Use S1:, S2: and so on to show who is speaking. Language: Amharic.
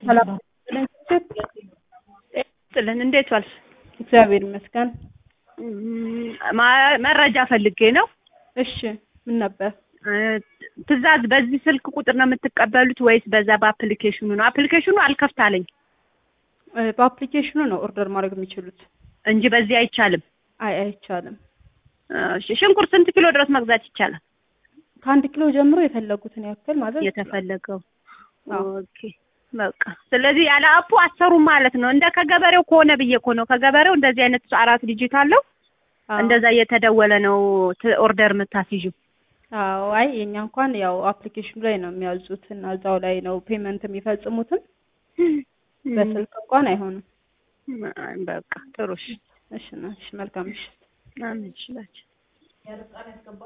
S1: ሰላም
S2: ጥልን እንዴት ዋልሽ?
S1: እግዚአብሔር ይመስገን።
S2: ማ- መረጃ ፈልጌ ነው።
S1: እሺ ምን ነበር?
S2: እ፣ ትዕዛዝ በዚህ ስልክ ቁጥር ነው የምትቀበሉት ወይስ በዛ በአፕሊኬሽኑ ነው? አፕሊኬሽኑ አልከፍት አለኝ
S1: እ፣ በአፕሊኬሽኑ ነው ኦርደር ማድረግ የሚችሉት።
S2: እንጂ በዚህ አይቻልም።
S1: አይ አይቻልም።
S2: እሺ፣ ሽንኩርት ስንት ኪሎ ድረስ መግዛት ይቻላል?
S1: ከአንድ ኪሎ ጀምሮ የፈለጉትን ያክል ማዘዝ ይችላሉ።
S2: የተፈለገው
S1: አዎ።
S2: ኦኬ በቃ ስለዚህ ያለ አፑ አሰሩም ማለት ነው። እንደ ከገበሬው ከሆነ ብዬ እኮ ነው። ከገበሬው እንደዚህ አይነት አራት ዲጂት አለው
S1: አዎ።
S2: እንደዛ እየተደወለ ነው ት- ኦርደር የምታስይዥው።
S1: አዎ አይ የኛ እንኳን ያው አፕሊኬሽኑ ላይ ነው የሚያዙት እና እዛው ላይ ነው ፔመንት የሚፈጽሙትም በስልክ እንኳን አይሆንም።
S2: በቃ ጥሩ እሺ።
S1: እሺ እና እሺ መልካም ምሽት።
S2: አሜን ይችላል